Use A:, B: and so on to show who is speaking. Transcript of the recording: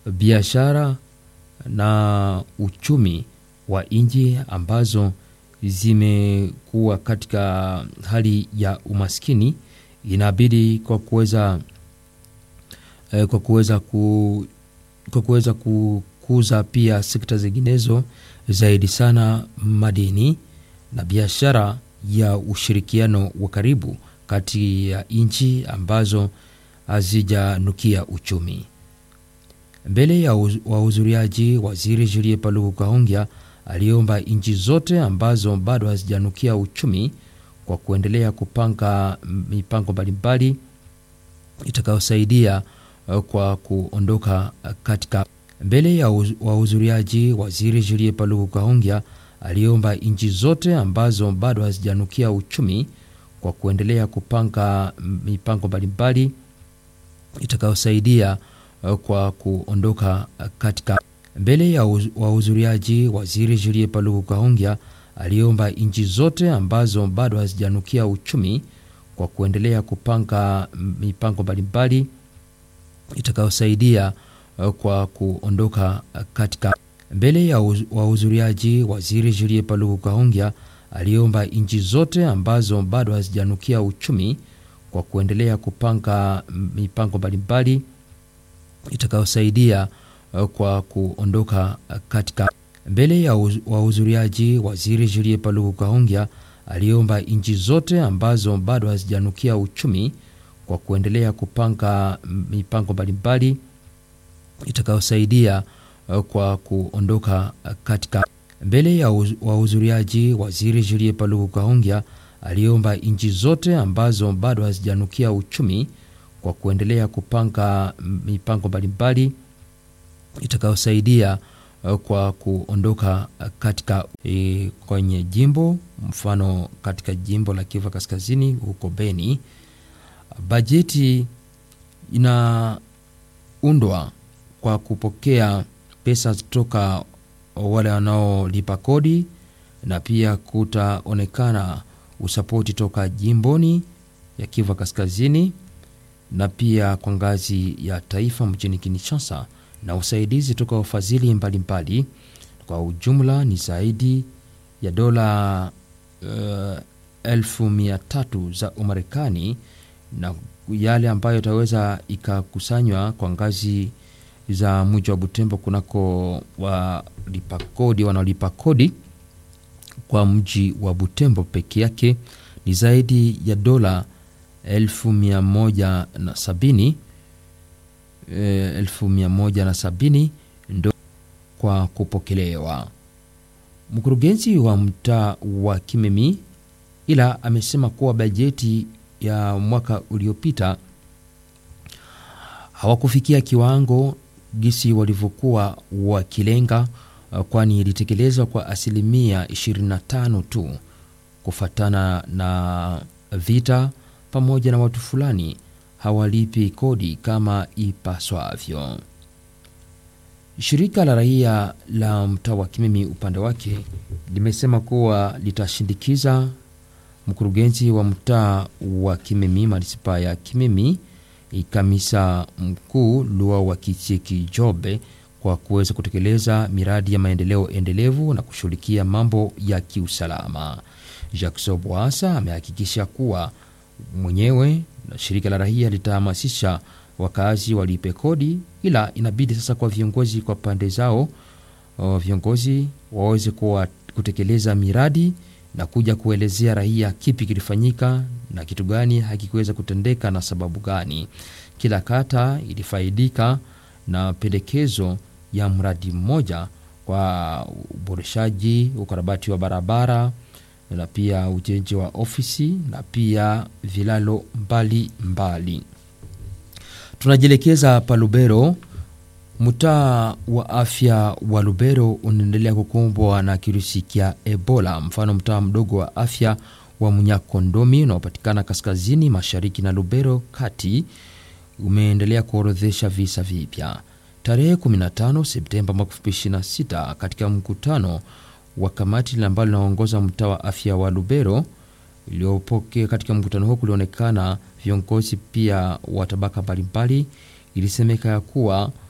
A: biashara na uchumi wa nchi ambazo zimekuwa katika hali ya umaskini, inabidi kwa kuweza eh, kwa kuweza ku, kwa kuweza kukuza pia sekta zinginezo zaidi sana madini na biashara ya ushirikiano wa karibu kati ya nchi ambazo hazijanukia uchumi. Mbele ya wahudhuriaji, waziri Julie Paluku Kahongya aliomba nchi zote ambazo bado hazijanukia uchumi kwa kuendelea kupanga mipango mbalimbali itakayosaidia kwa kuondoka katika. Mbele ya wahudhuriaji, waziri Julie Paluku Kahongya aliomba nchi zote ambazo bado hazijanukia uchumi kwa kuendelea kupanga mipango mbalimbali itakayosaidia kwa kuondoka katika. Mbele ya wahudhuriaji, waziri Julie Paluku Kahongya aliomba nchi zote ambazo bado hazijanukia uchumi kwa kuendelea kupanga mipango mbalimbali itakayosaidia kwa kuondoka katika. Mbele ya wahudhuriaji, waziri Julie Paluku Kahongya aliomba nchi zote ambazo bado hazijanukia uchumi kwa kuendelea kupanga mipango mbalimbali itakayosaidia kwa kuondoka katika. Mbele ya wahudhuriaji, waziri Julie Paluku Kahongya aliomba nchi zote ambazo bado hazijanukia uchumi kwa kuendelea kupanga mipango mbalimbali itakayosaidia kwa kuondoka katika. Mbele ya wahudhuriaji, waziri Julie Paluku Kahongya aliomba nchi zote ambazo bado hazijanukia uchumi kwa kuendelea kupanga mipango mbalimbali itakayosaidia kwa kuondoka katika e, kwenye jimbo mfano katika jimbo la Kivu Kaskazini huko Beni, bajeti inaundwa kwa kupokea pesa kutoka wale wanaolipa kodi na pia kutaonekana usapoti toka jimboni ya Kivu Kaskazini na pia kwa ngazi ya taifa mjini Kinshasa na usaidizi toka wafadhili mbalimbali. Kwa ujumla ni zaidi ya dola uh, elfu mia tatu za Umarekani na yale ambayo itaweza ikakusanywa kwa ngazi za mji wa Butembo kunako walipa kodi wanaolipa kodi kwa mji wa Butembo peke yake ni zaidi ya dola elfu mia moja na sabini elfu mia moja na sabini ndo kwa kupokelewa. Mkurugenzi wa mtaa wa Kimemi ila amesema kuwa bajeti ya mwaka uliopita hawakufikia kiwango gisi walivyokuwa wakilenga, kwani ilitekelezwa kwa asilimia 25 tu kufatana na vita pamoja na watu fulani hawalipi kodi kama ipaswavyo. Shirika la raia la mtaa wa Kimemi upande wake limesema kuwa litashindikiza mkurugenzi wa mtaa wa Kimemi manisipaa ya Kimemi kamisa mkuu Lua wa Kicheki Jobe kwa kuweza kutekeleza miradi ya maendeleo endelevu na kushughulikia mambo ya kiusalama. Jackson Bwasa amehakikisha kuwa mwenyewe na shirika la raia litahamasisha wakazi walipe kodi, ila inabidi sasa kwa viongozi kwa pande zao o, viongozi waweze kuwa kutekeleza miradi na kuja kuelezea raia kipi kilifanyika na kitu gani hakikuweza kutendeka na sababu gani. Kila kata ilifaidika na pendekezo ya mradi mmoja kwa uboreshaji, ukarabati wa barabara na pia ujenzi wa ofisi na pia vilalo mbali mbali. Tunajielekeza pa Lubero. Mtaa wa afya wa Lubero unaendelea kukumbwa na kirusi cha Ebola. Mfano, mtaa mdogo wa afya wa Munyakondomi unaopatikana kaskazini mashariki na Lubero kati umeendelea kuorodhesha visa vipya. Tarehe 15 Septemba mwaka 2026 katika mkutano wa kamati ambalo linaongoza mtaa wa afya wa Lubero iliyopokea. Katika mkutano huo kulionekana viongozi pia wa tabaka mbalimbali. Ilisemeka ya kuwa